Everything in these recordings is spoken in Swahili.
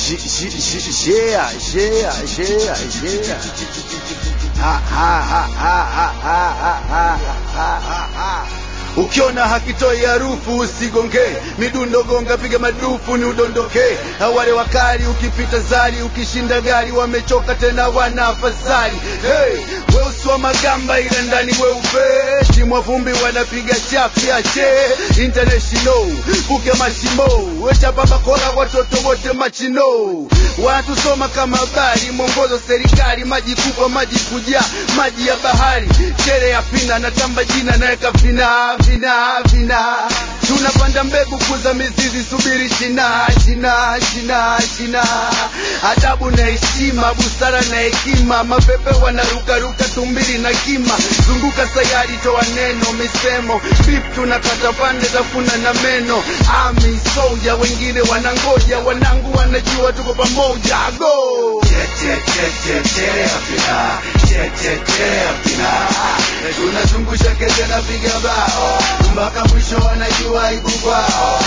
Yeah, yeah, yeah, yeah. Ha, ha, ha, ha, ha, ha, ha, ha, ha, ha. Ukiona hakitoi harufu usigonge, midundo gonga, piga madufu ni udondoke. Wale wakali ukipita zari, ukishinda gari, wamechoka tena wana afadhali. Hey, weusi wa magamba ila ndani weupe, timwa vumbi wanapiga chafya che international, buke mashimo, wechapa bakora watoto wote machino, wanatusoma kama habari, mwongozo serikali, maji kubwa, maji kujaa, maji ya bahari, chere ya pina, natamba jina, naweka vina vina vina tunapanda mbegu kuza mizizi subiri shina shina shina shina adabu na heshima busara na hekima mapepe wanarukaruka tumbili na kima zunguka sayari toa neno misemo bip tunakata pande tafuna na meno ami soja wengine wanangoja wanangu wanajua tuko pamoja go tunazungusha kete na piga bao mpaka mwisho wanajua ibu kwao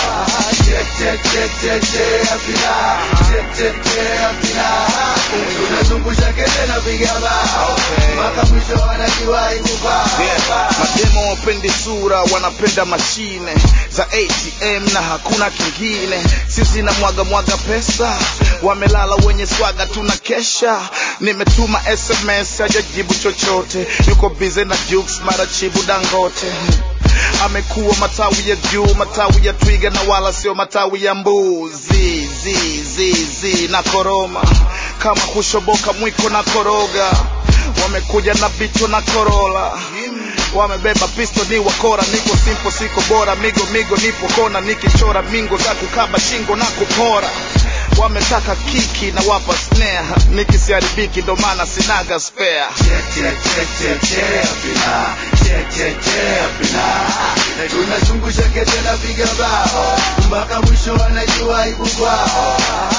tunazungusha kete na piga bao mpaka mwisho wanajua ibu kwao mademo wapendi sura wanapenda mashine za atm na hakuna kingine sisi na mwaga mwaga pesa wamelala wenye swaga tuna kesha nimetuma sms hajajibu chochote yuko bize na jukes mara chibu dangote amekuwa matawi ya juu matawi ya twiga na wala sio matawi ya mbuzi zi, zi, zi, na koroma kama kushoboka mwiko na koroga wamekuja na bicho na korola wamebeba pisto ni wakora niko simpo siko bora migo migo nipo kona nikichora mingo za kukaba shingo na kupora wametaka kiki na wapa snare nikisiharibiki ndo maana sinaga spare tunazungusha kete na piga bao mpaka mwisho wanajua ibu kwao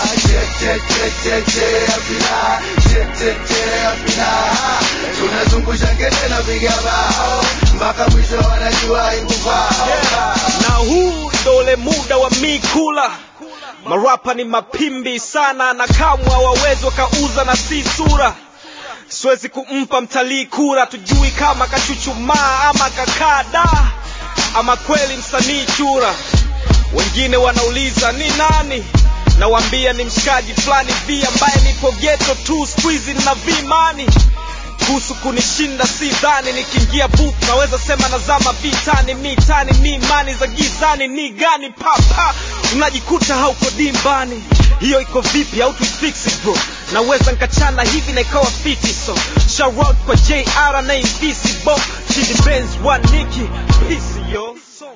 tunazungusha kete na piga bao mpaka mwisho wanajua ibu kwao na huu ndo ule muda wa mikula marapa ni mapimbi sana na kamwe hawawezi wakauza na si sura siwezi kumpa mtalii kura tujui kama kachuchumaa ama kakada ama kweli msanii chura wengine wanauliza ni nani nawambia ni mshikaji fulani vi ambaye nipo geto tu squizi na vimani kuhusu kunishinda si dhani nikiingia booth naweza sema nazama vitani mitani ni imani za gizani ni gani papa unajikuta hauko dimbani hiyo iko vipi au tuifiksi bro naweza nkachana hivi na ikawa fiti so shout out kwa jr na invisible chidi benz one niki peace yo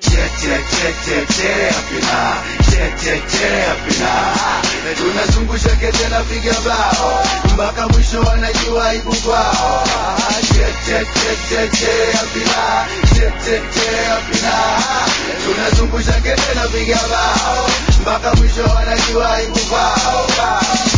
tunazungusha kete na piga bao mpaka mwisho wanajua ibu kwao tunazungusha kete na piga bao mpaka mwisho wanajua ibu kwao